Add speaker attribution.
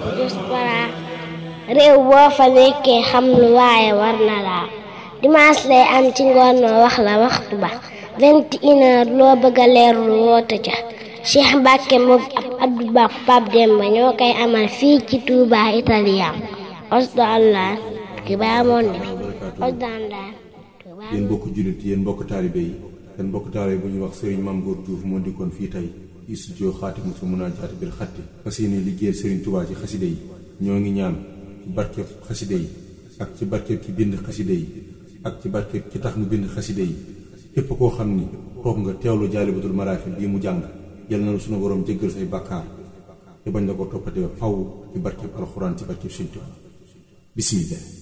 Speaker 1: diaspora réew boo fa nekkee xam lu waaye war na laa dimanche lay am ci ngoon ma wax la waxtu ba vingt et une heure loo bëgg a leerlu woote ca Cheikh Mbacke moom ab Abdou Ba Pape Demba ñoo koy amal fii ci Touba Italien osdo allah ki baa moon ne osdo allah
Speaker 2: yéen mbokk jullit yéen mbokk taalibe yi seen mbokk taalibe bu ñuy wax Serigne Mame Goor Diouf moo dikkoon fii tey ci studio Xaatimatul Munaajaat bil xatti fas yéene liggéeyal Serigne Touba ci xaside yi ñoo ngi ñaan ci barkeb xaside yi ak ci barkeb ki bind xaside yi ak ci barkeb ki tax mu bind xaside yi képp koo xam ni toog nga teewlu jaalibatul maraaxib bii mu jàng yal na sunu borom jéggal say bàkkaar te bañ la ko toppatee faw ci barkeb alxuraan ci barkeb Sëriñ Tuubaa bismillah